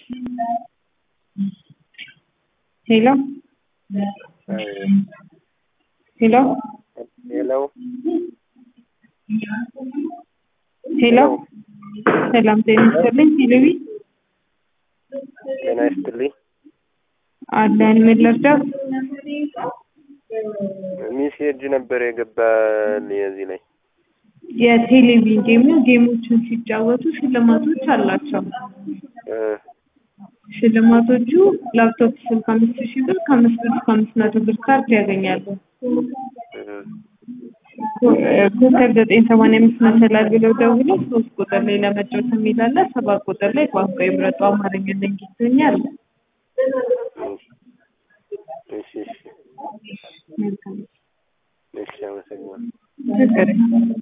Hello? Hello? ሄሎ ሄሎ ሰላም ጤና ይስጥልኝ። ሂልዊ ጤና ይስጥልኝ። አለን ምን ልርዳው? ሚሴጅ ነበር የገባል የዚህ ላይ የቴሌቪዥን ጌም ነው። ጌሞችን ሲጫወቱ ሽልማቶች አላቸው። እ ሽልማቶቹ ላፕቶፕ ስልክ አምስት ሺህ ብር ከአምስት ብር እስከ አምስት መቶ ብር ካርድ ያገኛሉ። እ ኮከብ ዘጠኝ ሰማንያ አምስት መሰላል ብለው ደውለው ሶስት ቁጥር ላይ ለመጫወት የሚል አለ። ሰባት ቁጥር ላይ ቋንቋ ይምረጡ አማርኛ እና እንግሊዝኛ አለ። እሺ እሺ መልካም እሺ አመሰግናለሁ። ችግር የለም።